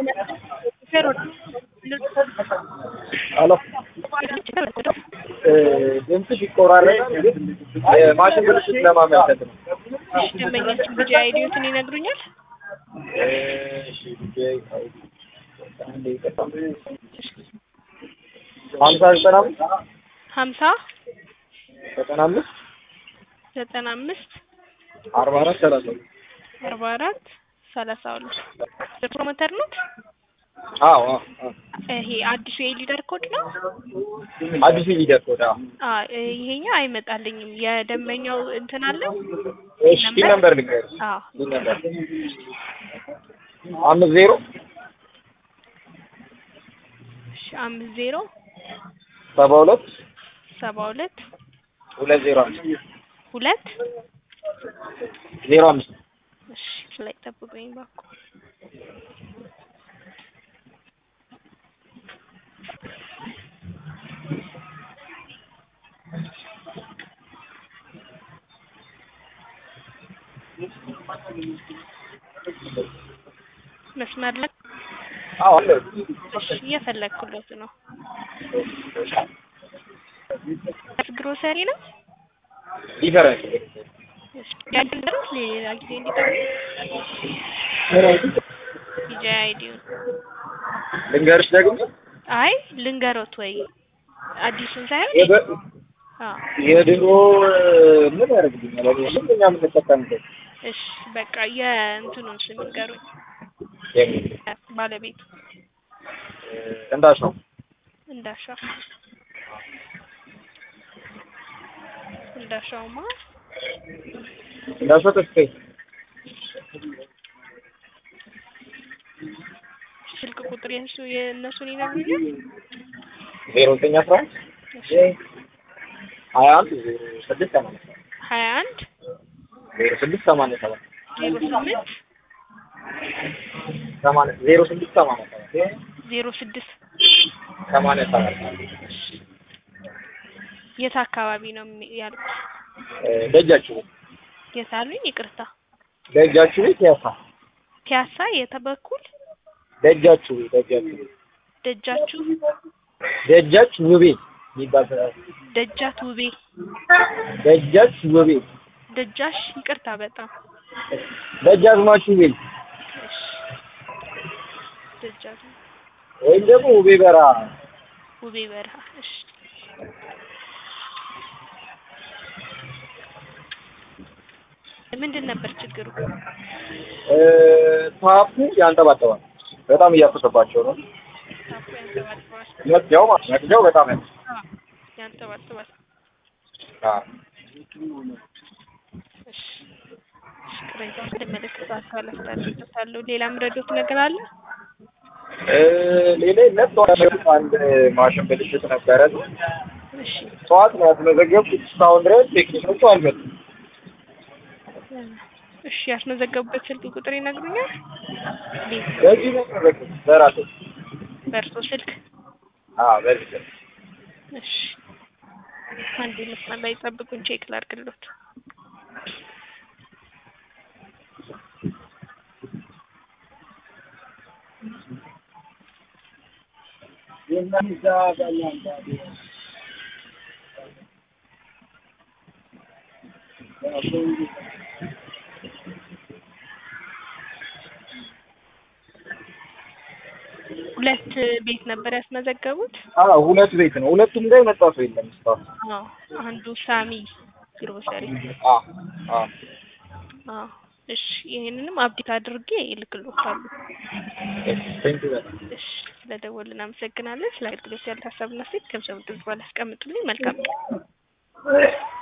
ሄሎ ድምፅሽ ይቆራረጣል፣ ግን የማሽን ብልሽት ለማመልከት ነው። እሺ ደንበኛችን ቢጂ አይዲዎትን ይነግሩኛል? እሺ ቢጂ አይዲ አንዴ ይቅርታ። ሀምሳ ዘጠና አምስት ሀምሳ ዘጠና አምስት ዘጠና አምስት አርባ አራት ሰላሳ ሁለት አርባ አራት ሰላሳ ሁለት ፕሮሞተር ነው። አዎ አዎ አዎ። ይሄ አዲሱ የሊደር ኮድ ነው። አዲሱ ሊደር ኮድ አዎ። አ ይሄኛው አይመጣልኝም። የደንበኛው እንትን አለው። እሺ ፒን ነምበር ልንገርሽ። አዎ ፒን ነምበር አምስት ዜሮ እሺ አምስት ዜሮ ሰባ ሁለት ሰባ ሁለት ሁለት ዜሮ አምስት ሁለት ዜሮ አምስት እሺ ላይ ጠብቁኝ ባኩ መስመር ላይ አዎ አለ እሺ እየፈለግኩለት ነው። ግሮሰሪ ነው። ዲፈረንስ እሺ ያድርስ ሌላ ጊዜ እንዲጠሩ ቢጂ አይዲውን ልንገርሽ ደግሞ አይ ልንገሮት ወይ አዲሱን ሳይሆን የበ- አዎ የድሮ ምን ያደርግልኛል? እኔ ሁሉኛ የምንጠቀምበት እሺ በቃ የእንትኑን ስም ንገሩኝ። የሚል ባለቤቱ እንዳሽ ነው። እንዳሻው እንዳሻውማ እንዳሻው ተስፋዬ ስልክ ቁጥር የእሱ የእነሱን ይነግሩኛል። ዜሮ ዘጠኝ አስራ አንድ እሺ ሀያ አንድ ዜሮ ስድስት ሰማንያ ሰባት ሀያ አንድ ዜሮ ስድስት ሰማንያ ሰባት ዜሮ ስምንት ሰማንያ ዜሮ ስድስት ሰማንያ ሰባት ዜሮ ስድስት ሰማንያ ሰባት የት አካባቢ ነው የሚ- ያልኩት? እ ደጃችሁ ቤት የት አሉኝ? ይቅርታ ደጃችሁ ቤት ያሳ ፒያሳ የት በኩል ደጃችሁ ቤት ደጃችሁ ቤት ደጃችሁ ደጃች ውቤ የሚባል ስራ- ደጃት ውቤ ደጃች ውቤ ደጃሽ ይቅርታ በጣም ደጃዝማች ውቤ እሺ ደጃት ወይም ደግሞ ውቤ በራ ውቤ በረሃ እሺ ምንድን ነበር ችግሩ? እ ታፑ ያንጠባጠባል። በጣም እያፈሰባቸው ነው። ታፑ ያንጠባጥባል። መቅጃው ማለት መቅጃው በጣም ያ አዎ ያንጠባጥባል። አዎ እሺ እሺ፣ ቅሬታውን ወደሚመለከተው አካል አስተላልፋለሁ። ሌላ ምረዶት ነገር አለ? እ ሌላ የለም። ጠዋት አንድ ማሽን ብልሽት ነበረ። እሺ ጠዋት ነው ያስመዘገብኩት። እስካሁን ድረስ ቴክኒኮቹ አልመጡም። እሺ፣ ያስመዘገቡበት ስልክ ቁጥር ይነግሩኛል? በዚህ ነው ያስመዘገብኩት በራሴ። በእርሶ ስልክ? አዎ በዚህ ነው። እሺ፣ አንዴ መስመር ላይ ጠብቁኝ፣ ቼክ ላድርግሎት። ሁለት ቤት ነበር ያስመዘገቡት? አዎ ሁለት ቤት ነው። ሁለቱም ጋር የመጣ ሰው የለም እስካሁን። አዎ፣ አንዱ ሳሚ ግሮሰሪ። አዎ አዎ አዎ፣ እሺ፣ ይሄንንም አብዴት አድርጌ እልክልዎታለሁ። ቴንክ ዩ በጣም እሺ፣ ስለደወልን እናመሰግናለን። ስለ አገልግሎት ያለ ሀሳብና ሴት ከምሰሙ ድምጽ ባላስቀምጡልኝ መልካም ቀን።